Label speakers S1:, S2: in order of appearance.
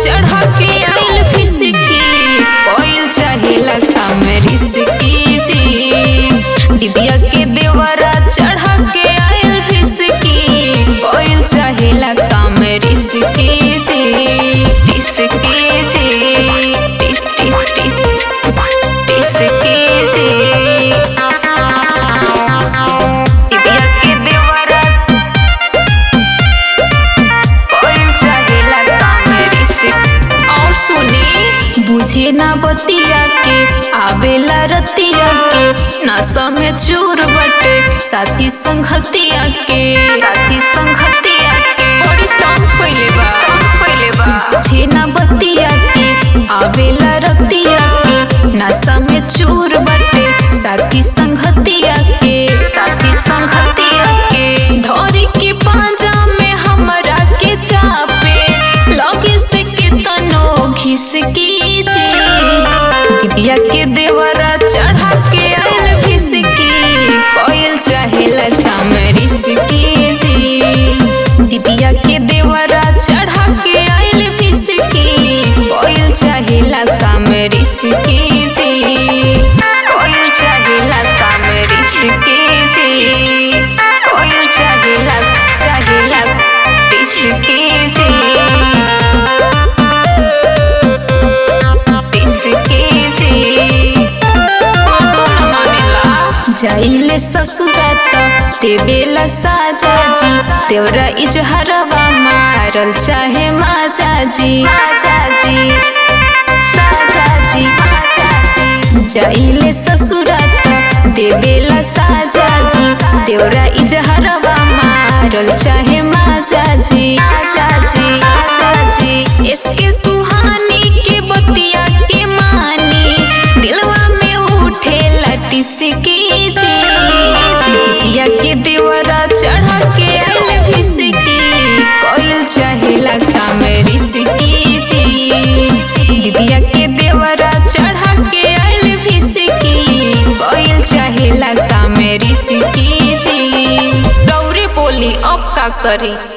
S1: चढ़ा के आइल फिसकी कोइल चाहेला काम रिसकी जी डिबिया के देवरा चढ़ा के आइल फिसकी कोइल चाहेला काम रिसकी जी रिसकी जी रिस- रिस- रिस- रिसकी जी डिबिया के देवरा कोइल चाहेला काम रिसकी और सुनी बुझे ना बतिया के आवेला रतिया के नशा में चूर बटे साथी संगतिया के साथी संगतिया के बड़ी तंग कइले बा कइले बा बुझे ना बतिया के आवेला रतिया के नशा में चूर बटे साथी संगतिया के साथी संगतिया के धोरी के पांजा में हमरा के चापे लगे से कितनो घिसकी जी दिदिया के देवरा चढ़ा के आइल फिसकी कोयल चाहेला काम रिसकी जी दिदिया के देवरा चढ़ा के आइल फिसकी कोयल चाहेला काम रिसकी जी कोयल चाहेला काम रिसकी जी कोयल चाहेला चाहेला रिसकी जी जाइले ससुरात देवेला साजा जी तेवरा इजहरवा मारल चाहे माजा जी माजा जी साजा जी जाइले ससुरात देवेला साजा जी तेवरा इजहरवा मारल चाहे माजा जी माजा जी माजा जी इसके सुहानी के बतिया के मानी दिलवा में उठे लटिसकी जी दिया के देवरा चढ़ा के आइल फिसकी कोइल चाहेला काम रिसकी जी दिदिया के देवरा चढ़ा के आइल फिसकी कोइल चाहेला काम रिसकी जी गौरी बोली अब का करी